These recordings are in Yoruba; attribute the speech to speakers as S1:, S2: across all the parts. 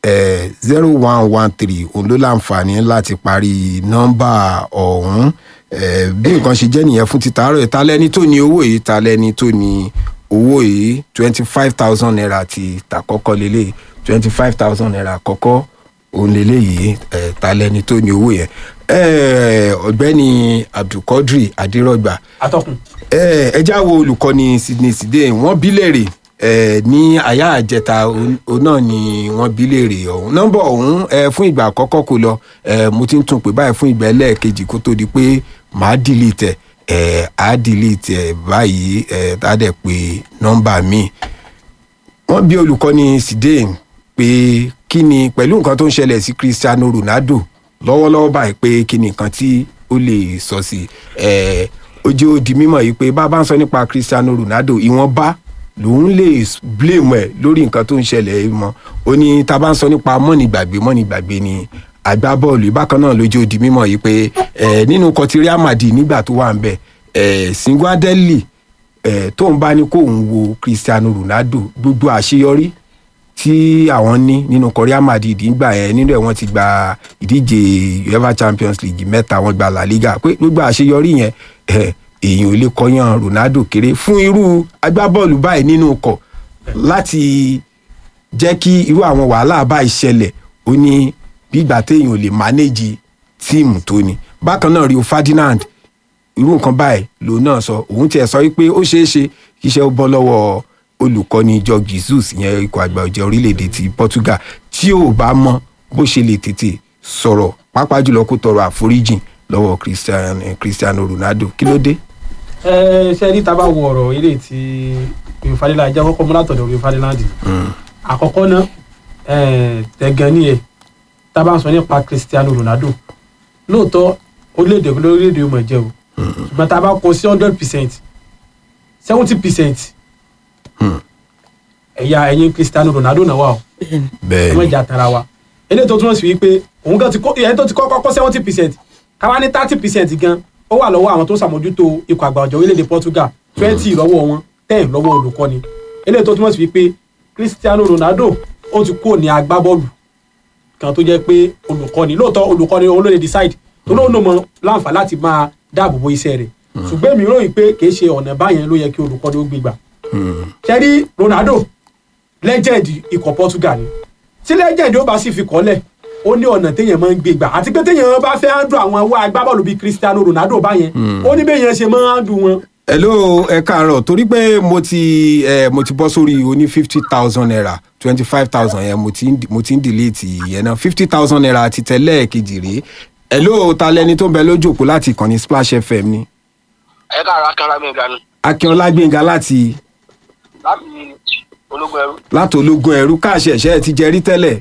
S1: zero one one three òun ló láǹfààní láti parí nọ́mbà ọ̀hún Eh, bí nǹkan ṣe jẹ́ nìyẹn fún títà àárọ̀ ta lẹ́ni tó ní owó yìí ta lẹ́ni tó ní owó yìí twenty five thousand naira ti tàkọ́kọ́ lélẹ̀ twenty five thousand naira àkọ́kọ́ òun lélẹ̀ yìí eh, ta lẹ́ni tó ní owó yẹn Eh, ọ̀gbẹ́ni abdulkadri adirọgba
S2: atọ́kùn
S1: ẹ ẹ já wo olùkọ́ni sydney side wọ́n bí léèrè ẹ ní àyà àjẹta òun òun náà ni wọ́n bí léèrè ọ̀hún nọ́mbà ọ̀hún ẹ fún ìgbà àkọ́kọ́ kò lọ ẹ mo ti ń tún pè báyìí fún ìgbà ẹlẹ́ẹ̀kejì kó tó di pé màá delete ẹ ẹ á delete ẹ báyìí ẹ tá a dẹ̀ pé nọ́mbà míì wọ́n bí olùkọ́ni side pé kí ni pẹ̀lú nǹkan tó ń ṣẹlẹ̀ sí cristiano ronaldo lọ́wọ́lọ́wọ́ báyìí pé kí ni nǹkan tí ó lè sọ sí ẹ ojú ó di mímọ̀ yìí pé bá a bá ń sọ nípa cristiano ronaldo ìwọ̀nba lòun lè blame ẹ̀ lórí nǹkan tó ń ṣẹlẹ̀ yìí mọ́ ó ní tá a bá ń sọ nípa mọ́nìgbàgbé mọ́nìgbàgbé ni agbábọ́ọ̀lù bákan náà lójú ó di mímọ̀ yìí pé ẹ nínú kọtí real madrid nígbà tó wà ń bẹ̀ ẹ singuadeli ẹ tóun bá ní kóun wo cristiano ronaldo gbogbo àṣeyọrí tí àwọn ní nínú korea madrid nígbà yẹn nínú ẹ wọn ti gba ìdíje uefa champions league mẹ́ta wọn gba la liga pé gbogbo àṣeyọrí yẹn ẹ èèyàn ò lè kọyàn ronaldo kéré fún irú agbábọ́ọ̀lù báyìí nínú ọkọ̀ láti jẹ́ kí irú àwọn wàhálà báyìí ṣẹlẹ̀ ó ní gbígbà téèyàn ò lè mánéjì tíìmù tó ni bákan náà rio ferdinand irú nǹkan báyìí lòun náà sọ òun tiẹ̀ sọ wípé ó ṣeé ṣe kí iṣẹ́ ó bọ́ lọ́wọ́ olùkọ́ni jọ jesus ìyẹn ikọ̀ àgbà ọ̀jẹ̀ orílẹ̀-èdè ti portugal tí ò bá mọ bó ṣe lè tètè sọ̀rọ̀ pàápàá jùlọ kó tọrọ àforíjìn lọ́wọ́ cristiano, cristiano ronaldo kí ló dé.
S2: ẹ ṣe rí tábà wo ọ̀rọ̀ eré tí rio ferdinand jẹ́ kọ́kọ́ mú látọ̀dọ̀ rio ferdinand àkọ́kọ́ náà tẹ̀gàn ni ẹ̀ tábà ń sọ nípa cristiano ronaldo lóòótọ́ orílẹ̀-èdè lórílẹ̀-èdè yóò mọ̀ jẹ́ o ṣùgbọ́n tábà kọ sí hundred percent seventy percent ẹ̀yà ẹ̀yìn cristiano ronaldo náà wà o ẹ
S1: bẹ́ẹ̀
S2: má
S1: ni
S2: jà tara wa eléyìí tó túmọ̀ sí wípé òun gan ti kó ẹni tó ti kọ́kọ́ kọ́ seventy percent káwá ní thirty percent gan ó wà lọ́wọ́ àwọn tó ń ṣàmójútó ikọ̀ àgbà ọ̀jọ̀ orílẹ̀-èdè portugal twenty lọ́wọ́ wọn ten lọ́wọ́ olùkọ́ni eléyìí tó túmọ̀ sí wípé cristiano ronaldo ó ti kúrò ní agbábọ́ọ̀lù kan tó jẹ́ pé olùkọ́ni lóòótọ́ olùkọ́ni òun ló lè decide tó lóun ló mọ láǹfà láti máa dáàbò bo iṣẹ́ rẹ̀ ṣùgbọ́n èmi ròyìn pé kì í ṣe ọ̀nà báyẹn ló yẹ kí olùkọ́ni ó gbégbà ṣẹ́rí ronaldo legend ikọ̀ portugal ni tí legend ó bá sì fi kọ́lẹ̀ ó ní ọ̀nà téèyàn máa ń gbé gbà àti pé téèyàn bá fẹ́ handle àwọn owó agbábọ́ọ̀lù bíi cristiano ronaldo báyẹn ó ní béèyàn ṣe máa ń handle wọn.
S1: hello ẹ káàárọ̀ torí pé mo ti ẹ mo ti bọ́ sórí oní fifty thousand naira twenty five thousand yẹn mo ti ń mo ti ń delete yẹn náà fifty thousand naira ti tẹ́lẹ̀ kejì rèé hello ta lẹni tó ń bẹ lójú òpó láti ìkànnì splash fm ni
S3: ẹ káàárọ̀ akínọlá mi ìgbàanú
S1: akínọlá gbẹ̀ngà láti
S3: láti ológun ẹrú
S1: láti ológun ẹrú káàṣẹ̀ṣẹ̀ ti jẹ rí tẹ́lẹ̀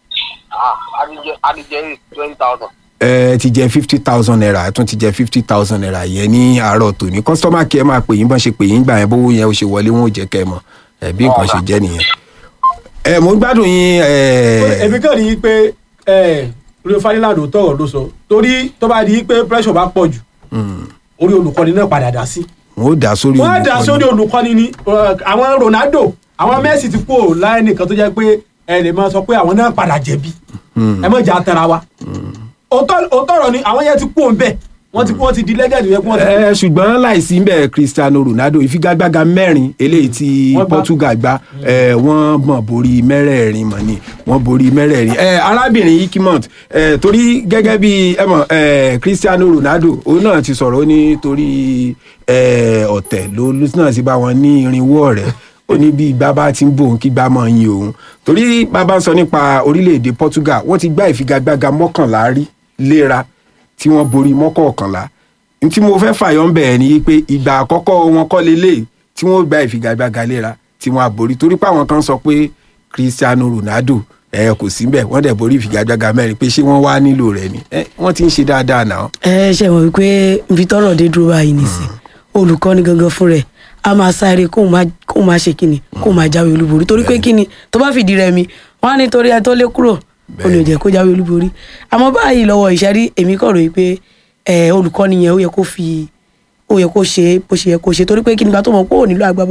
S3: adijẹ adijẹ twenty thousand.
S1: ẹ ti jẹ fifty thousand naira ẹ tún ti jẹ fifty thousand naira yẹn ní àárọ̀ tòní kọ́sítọ́mà kí ẹ máa pè yín bọ́n ṣe pè yín gbà yẹn bówó yẹn ó ṣe wọlé wọn ò jẹ́ kẹ́ ẹ mọ̀ ẹ bí nǹkan ṣe jẹ́ nìyẹn. ẹ mo ń gbádùn yín ẹ
S2: èmi kàn rí i pé rio ferdinand ò tọrọ ló sọ torí tó bá di pé pressure bá pọ̀ jù orí olùkọ́ni náà padà dá sí.
S1: wọn ò dá sórí
S2: wọ́n á dá sórí olùkọ́ni ni eh, àwọn ronaldo àwọn messi ti kú ò láyé nìkan tó jẹ́ pé ẹ lè máa sọ pé àwọn náà padà jẹ̀bi ẹ mọ̀ jà tara wa òótọ́ òótọ́ ni àwọn yẹn ti kú òun bẹ́ẹ̀ wọ́n ti wọ́n ti di legend yẹn kí wọ́n ti kú.
S1: ẹ ṣùgbọ́n láìsí ń bẹ̀ cristiano ronaldo ìfigagbága mẹ́rin eléyìí tí
S2: Wọ́n gbá.
S1: portugal gbá ẹ, wọ́n mọ̀ borí mẹ́rẹ̀ẹ̀rin mọ̀ ni wọ́n borí mẹ́rẹ̀ẹ̀rin ẹ, arábìnrin ikimont ẹ, torí gẹ́gẹ́ bí ẹ mọ̀ ẹ, cristiano ronaldo òun náà ti sọ̀rọ̀ ó ní torí ẹ, ọ̀tẹ̀ ló ló náà ti bá wọn ní irinwó ọ̀rẹ́ ó ní bí ìgbà bá ti ń bò ń kí gbà mọ́ yin òun torí bàbá ń sọ nípa orílẹ̀-èdè portugal wọ́n ti gbá ìfigagbága mọ́kànlá rí léra tí wọ́n borí mọ́kọ̀ọ̀kànlá n tí mo fẹ́ fàyọ́ ń bẹ̀rẹ̀ ni pé ìgbà àkọ́kọ́ wọn kọ́ lélẹ̀ tí wọ́n gba ìfigagbága léra tí wọ́n á borí torí pé àwọn kan sọ pé cristiano ronaldo ẹ kò sí bẹ́ẹ̀ wọ́n dẹ̀ borí ìfigagbága mẹ́rin pé ṣé wọ́n wá nílò rẹ̀ ni ẹ wọ́n ti ń ṣe dáadáa náà.
S4: ẹ ṣe mọ̀ wípé nfi tọrọ dé dúró báyìí nìsín olùkọ́ni gangan fún rẹ̀ a máa sáré kóun máa kóun máa ṣe kíni kóun máa jáwé olúborí torí pé kíni tó bá fìdí rẹ̀ mi wọ́n á ní torí ẹ tó lé kúrò ó ní ò jẹ́ kó jáwé olúborí àmọ́ báyìí lọ́wọ́ ìṣẹ́rí èmi kọ̀ ròyìn pé ẹ olùkọ́ni yẹn ó yẹ kó fi ó yẹ kó ṣe bó ṣe yẹ kó ṣe torí pé kíni gba tó mọ̀ pé ò nílò agbábọ́ọ̀lù yìí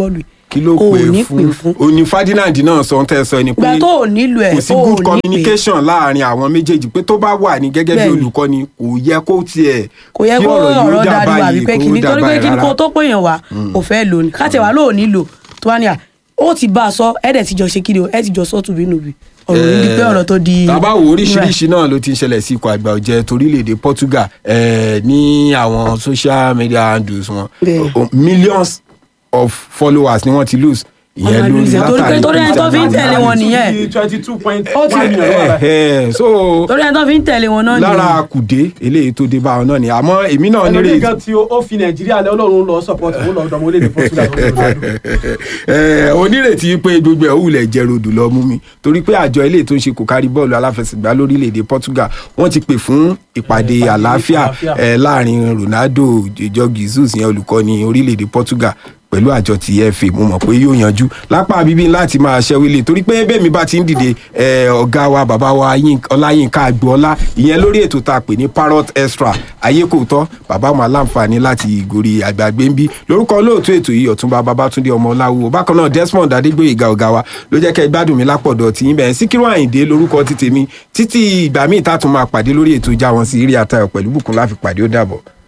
S1: kí ló
S4: o ò
S1: pè
S4: ní
S1: fún
S4: pè fún.
S1: òní Ferdinand náà sọ ohun tẹ́ ẹ sọ ni pé
S4: ìgbà tó ò nílò ẹ̀
S1: kò sí
S4: o ò
S1: good
S4: ní pè
S1: communication láàrin àwọn méjèèjì pé tó bá wà ní gẹ́gẹ́ bí
S4: Bẹ́ẹ̀ni.
S1: olùkọ́ni kò yẹ kó tiẹ̀
S4: kò yẹ
S1: kí
S4: kó
S1: yìí ó
S4: ọ̀rọ̀
S1: dà
S4: dàdú
S1: báyìí,
S4: àbí pé
S1: kó
S4: kìíní
S1: dà
S4: torí pé
S1: báyìí
S4: kíni
S1: rárá.
S4: kó tó pèèyàn wá kò fẹ́ lò ní káàtẹ̀ wá lóò nílò tó wá ní à ó ti bá a sọ ẹ̀dẹ̀ ti jọ ṣe kí ni o ẹ̀ ti jọ sọ tùbínùbí ọ̀rọ̀ ní di pé ọ̀rọ̀ tó di.
S1: tàbá wo oríṣiríṣi náà ló ti ń ṣẹlẹ̀ sí ikọ̀ àgbà ọ̀jẹ̀ torílẹ̀-èdè Portugal eh, ní àwọn social media handles wọn
S4: Bẹ́ẹ̀.
S1: O- millions of followers ni wọ́n ti lose ìyẹn
S4: Wọ́n máa
S1: lórí
S4: lose ẹ̀. Torí pé- torí ẹni tó fi ń tẹ̀lé wọn nìyẹn.
S2: twenty two point
S4: Ó ti-
S2: one million ló wà
S1: Eh,
S2: báyìí.
S1: eh, so
S4: torí ẹni tó fi ń tẹ̀lé wọn náà
S1: lára
S4: nìyẹn.
S1: kùdé eléyìí tó dé bá wọn náà ni àmọ́ èmi náà
S2: ẹlòmíì
S1: nírètí
S2: gan tí ó ó fi nàìjíríà lẹ ọlọ́run lọ support òun lọ ọ̀dọ́mọ orílẹ̀-èdè Portugal tó ń lọ lọ́dún.
S1: Eh, onírètí pé gbogbo ẹ̀ òwúlẹ̀ jẹ́ rodò lọ mú mi torí pé àjọ ilé tó ń ṣe kò kárí bọ́ọ̀lù aláfẹsẹ̀gbá lórílẹ̀‐èdè Portugal wọ́n ti pè fún ìpàdé
S2: ìpàdé
S1: àlàáfíà
S2: àlàáfíà.
S1: eh, láàrin Ronaldo ìjọ Jesus yẹn olùkọ́ni orílẹ̀‐èdè Portugal pẹ̀lú àjọ ti FA mo mọ̀ pé yóò yanjú lápá bíbí láti máa ṣẹ́wélé torí pé bẹ́ẹ̀ mi bá ti ń dìde eh, ọ̀gá wa bàbá wa Yín- Ọláyínká Agboola ìyẹn lórí ètò tá a pè ní Parrot Extra ayé kò tọ́ bàbá máa láǹfààní láti ìgòrí àgbàgbé ń bí lórúkọ olóòtú ètò yìí ọ̀túnba babátúndé ọmọ ọláwù bákan náà Desmond adégbòyèga ọ̀gá wa ló jẹ́ kẹ́ ẹ gbádùn mi lápọ̀dọ̀ tí yín bẹ̀rẹ̀ síkírù àyìndé lórúkọ ti tèmi títí ìgbà míì tá a tún máa pàdé lórí ètò ìjà wọn sí eré àtayọ̀ pẹ̀lú bùkún láfi pàdé ó dàbọ̀.